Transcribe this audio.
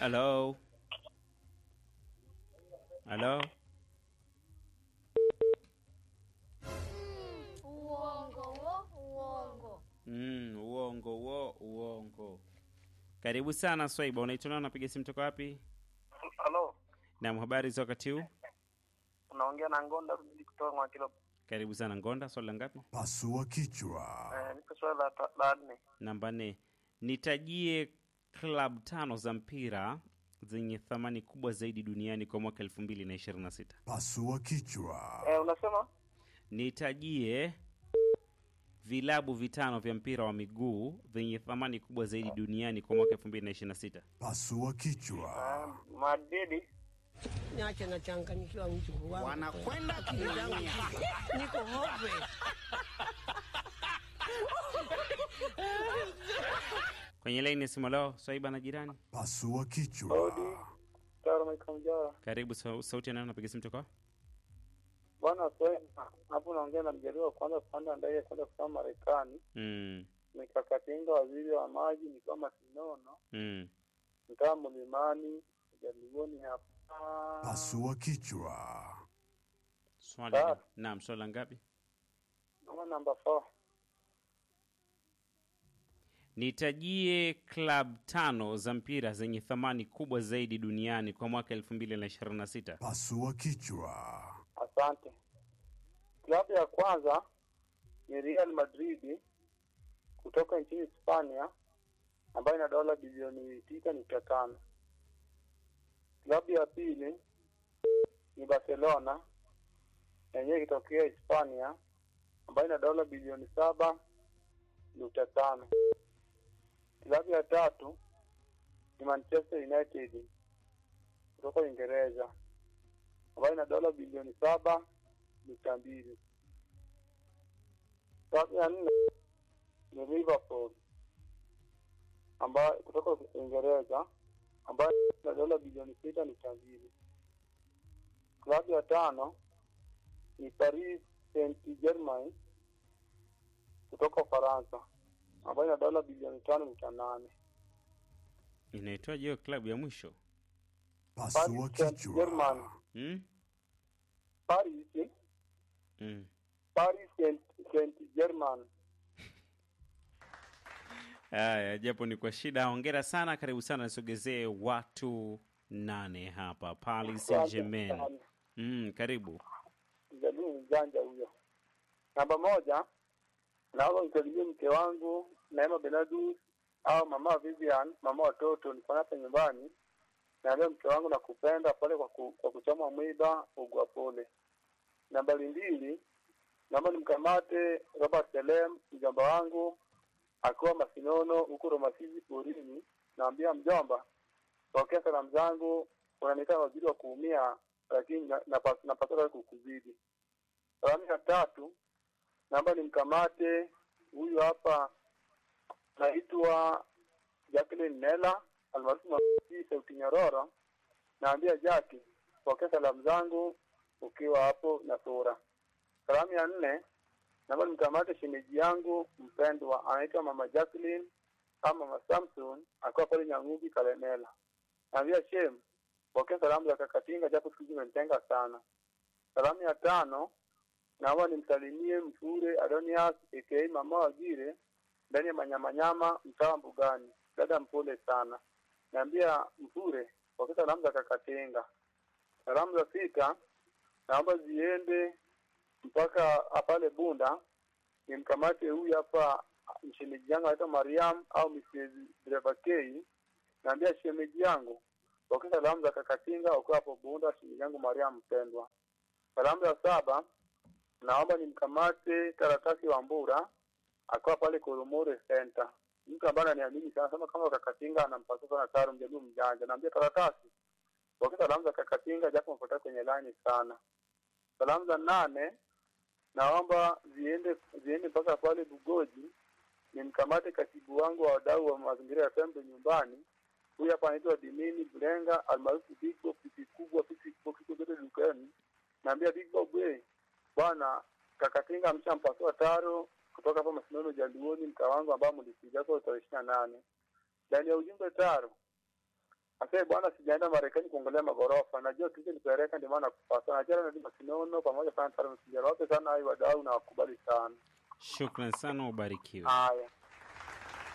Hello. Hello. Uongo wo, uongo. Mm, uongo wo, uongo. Karibu sana Swaiba, unaitwa nani? Unapiga simu toka wapi? Halo, Naam, habari za wakati huu? unaongea na Ngonda Rudi kutoka Mwakilo. Karibu sana Ngonda, swali la ngapi? Pasua kichwa. Eh, niko swali la ta- la nne. Namba nne. Nitajie klab tano za mpira zenye thamani kubwa zaidi duniani kwa mwaka elfu mbili na ishirini na sita. Pasua kichwa. Eh, unasema Nitajie vilabu vitano vya mpira wa miguu vyenye thamani kubwa zaidi duniani kwa mwaka elfu mbili na ishirini na sita. Pasua kichwa. eh, Madrid, Niache nachanganyikiwa mjukuu wangu. Wanakwenda Akili zangu ziko- niko hove. Kwenye laini ya simu leo, Swaiba na jirani. Pasua kichwa. Taro Michael Mjara. Karibu, sau- sauti ya nani? Napiga simu toka Bwana swali hapo unaongea na mjaribu wa kwanza kupanda ndege kwenda kusoma Marekani. mm, Nikakatinga waziri wa maji nikiwa Masinono, mm. mtaa Mlimani, jaribuni hapa. Pasua kichwa. Swali Ah. naam, swali la ngapi? Kama namba 4. Nitajie klab tano za mpira zenye thamani kubwa zaidi duniani kwa mwaka elfu mbili na ishirini na sita. Pasua kichwa. Asante. Klabu ya kwanza ni Real Madrid kutoka nchini Hispania ambayo ina dola bilioni tisa nukta tano. Klabu ya pili ni Barcelona yenyewe ikitokea Hispania ambayo ina dola bilioni saba nukta tano. Klabu ya tatu ni Manchester United kutoka Uingereza ambayo ina dola bilioni saba nukta mbili. Klabu ya nne ni Liverpool ambayo kutoka Uingereza ambayo ina dola bilioni sita nukta mbili. Klabu ya tano ni Paris Saint Germain kutoka Ufaransa ambayo ina dola bilioni tano nukta nane. Inaitwaje hiyo klabu ya mwisho? Pasua Paris Saint Germain. kichwa. mm? Paris Mm. Paris Saint Saint Germain. Haya, japo ni kwa shida. Hongera sana, karibu sana, nisogezee watu nane hapa Paris Saint Germain. Mm, karibu. Mjadili mjanja huyo. Namba moja, naomba msalimie mke wangu Neema Benadus au mama Vivian, mama watoto, niko hapa nyumbani. Naambia mke wangu nakupenda pale kwa, ku, kwa kuchoma mwiba ugwa pole. Nambari mbili, naomba nimkamate Robert Selem mjomba wangu akiwa Masinono huko Romasizi porini. Naambia mjomba, pokea salamu zangu, unaniita waziri wa kuumia, lakini na- napa- napaswa kukuzidi. Salamu ya tatu, naomba nimkamate huyu hapa, naitwa Jacqueline Nela almaarufu Mama Sauti Nyororo. Naambia Jackie, pokea salamu zangu ukiwa hapo na sura. Salamu ya nne, naomba nimkamate shemeji yangu mpendwa, anaitwa Mama Jacqueline ama Mama Samson, akiwa pale Nyangugi Kalemela. Naambia Shem, pokea salamu za Kakatinga, japo siku hizi imenitenga sana. Salamu ya tano, naomba nimsalimie Mfure Adonias aka Mama Wagire ndani ya Manyamanyama, mtaa wa Mbugani. Dada mpole sana. Naambia Mfure, pokea salamu za Kakatinga. Salamu za sita, naomba ziende mpaka pale Bunda nimkamate huyu hapa mshemeji yangu anaitwa Mariam au Mrs. Driver K. Naambia shemeji yangu pokea salamu za Kakatinga ukiwa hapo Bunda, shemeji yangu Mariam mpendwa. Salamu ya saba, naomba nimkamate karatasi wa Mbura akiwa pale Koromore Center. Mtu ambaye ananiamini sana sema kama Kakatinga anampasa sana Taro mjaduu mjanja. Naambia karatasi pokea salamu za Kakatinga japo mfuata kwenye line sana. Salamu za nane naomba ziende ziende mpaka pale Bugoji nimkamate katibu wangu wa wadau wa mazingira ya Pembe nyumbani. Huyu hapa anaitwa Dimini Bulenga almaarufu Big Bob, pipi kubwa, pipi kubwa, pipi zote dukani. Naambia Big Bob, we bwana Kakatinga amshampasua taro kutoka hapa Masinono Jaluoni, mka wangu ambao mlikuja kwa tarehe ishirini na nane ndani ya ujumbe taro Asante bwana, sijaenda Marekani kuangalia magorofa. Najua kilichonipeleka ndio maana kupata. Najua na Dima Sinono pamoja sana sana msijara wote sana hai wadau na wakubali sana. Shukran sana, ubarikiwe. Haya.